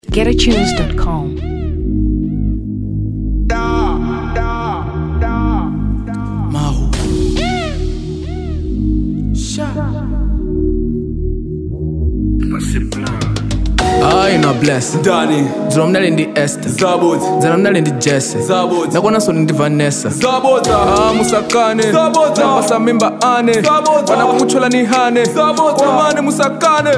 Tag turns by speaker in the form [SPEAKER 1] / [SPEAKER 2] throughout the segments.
[SPEAKER 1] getatunes.com.
[SPEAKER 2] Mahu.
[SPEAKER 3] Ay, no bless.
[SPEAKER 2] Dani,
[SPEAKER 3] Dzolo mnali ndi Esther.
[SPEAKER 2] Zabot,
[SPEAKER 3] Dzolo mnali ndi Jesse.
[SPEAKER 2] Zabot,
[SPEAKER 3] Nakonanso ndi Vanessa.
[SPEAKER 2] Zabota,
[SPEAKER 3] Ah, musakane.
[SPEAKER 2] Zabota.
[SPEAKER 3] Napasa mimba ane.
[SPEAKER 2] Zabota.
[SPEAKER 3] Wana kukuthola ni hane.
[SPEAKER 2] Zabota.
[SPEAKER 3] Wamane musakane.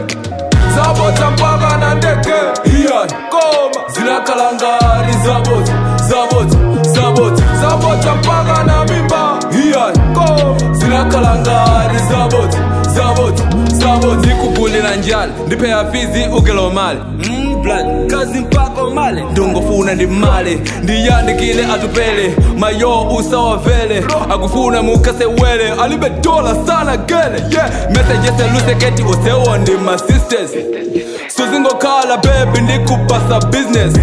[SPEAKER 2] Zabota mpaka na ndeke. Iya, koma, zinakalangari Zabot, Zabot, Zabot, Zabota mpaka na mimba. Iya, koma, zinakalangari Zabot, Zabot, Zabot. Nikugulira njali, ndipe afizi ugelo mali. Mm, blood, kazi mpaka mali. Ndungofuna ndi mali, ndiyandikile atupele. Mayo usawa vele, akufuna mukase wele. Alibe dola sana gele, yeah. Messages eluseketi usewo ndi my sisters. suzingokhala bebi ndikupasa business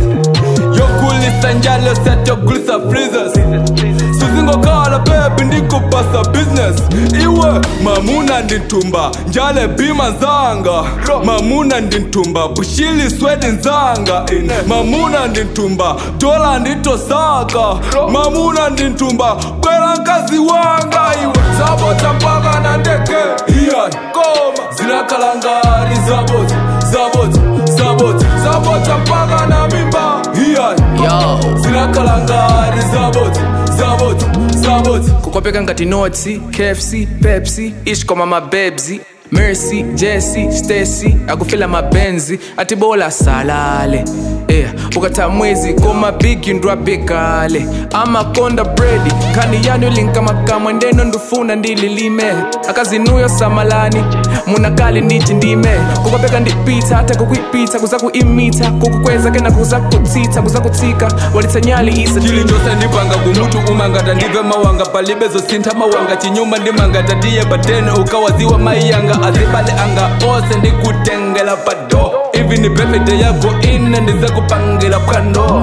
[SPEAKER 2] yokulisa njalo setyokulisa freezers suzingokhala bebi ndikupasa business iwe mamuna ndinthumba njale bima nzanga mamuna ndinthumba bushili swedi nzanga in mamuna ndinthumba dola nditosaka mamuna ndinthumba kwela nkazi wanga iwe zabota mpaka na ndeke iya koma zinakalangari zabota zabota zabota zabota mpaka na mimba iya
[SPEAKER 3] Yo.
[SPEAKER 2] zinakalangari zabota zabota zabota
[SPEAKER 3] Kukopeka ngati notsi, KFC, Pepsi, ishkoma mabebzi. Mercy, Jesse, Stacy, akufila mabenzi, atibola salale. Yeah, ukata mwezi koma bigi ndwabekale amakonda bredi khani yanu linkamakama ndeno ndufuna ndililime akazinuyo samalani munakali ndichi ndime kukopeka ndipita hata kukwipita kuza kuimita kukukweza kena kuza kutsitsa kuza kutsika walitsanyali isa
[SPEAKER 2] chili chose ndipanga kumutu umangata ndive mawanga palibe zosintha mawanga chinyuma ndimangata tiye patene ukawaziwa maiyanga azibale anga ose ndikutengela pado ivi ni birthday yako ine ndizakupangela phwando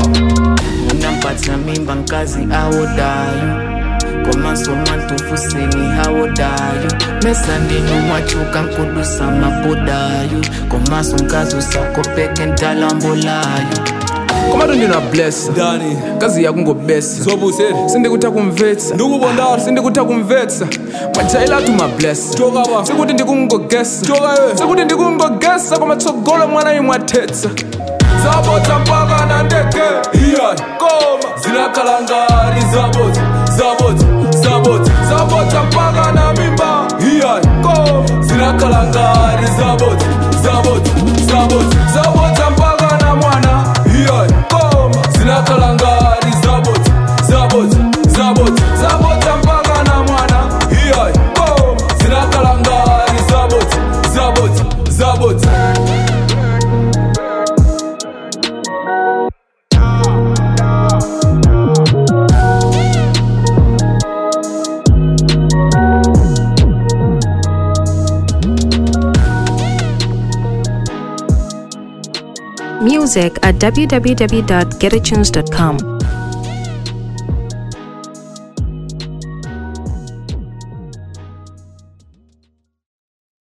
[SPEAKER 4] unampatha mimba nkazi awodayo komasoma ntufuseni hawodayo mesandini wachuka nkudusa mabodayo komaso nkazi usakopeke ntalambolayo
[SPEAKER 3] komatu ndina blessa
[SPEAKER 2] dani
[SPEAKER 3] kazi yakungobesa
[SPEAKER 2] sobuseri
[SPEAKER 3] sindikutha kumvetsa
[SPEAKER 2] ndikubondala
[SPEAKER 3] sindikutha kumvetsa majailatu mablessa
[SPEAKER 2] Toka ba.
[SPEAKER 3] sikuti ndikungogesa
[SPEAKER 2] Toka we.
[SPEAKER 3] sikuti ndikungogesa kwamatsogolo mwana imwathetsa
[SPEAKER 2] zabota mpaka na ndeke iya koma zinakalangari zabota zabota zabota zabota mpaka na mimba iya koma zinakalangari zabota zabota zabota zabota mpaka na mwana iya koma zinakalangari zabota zabota zabota zabota mpaka na mwana iya koma zinakalangari zabota zabota zabota
[SPEAKER 1] Music at www.getatunes.com.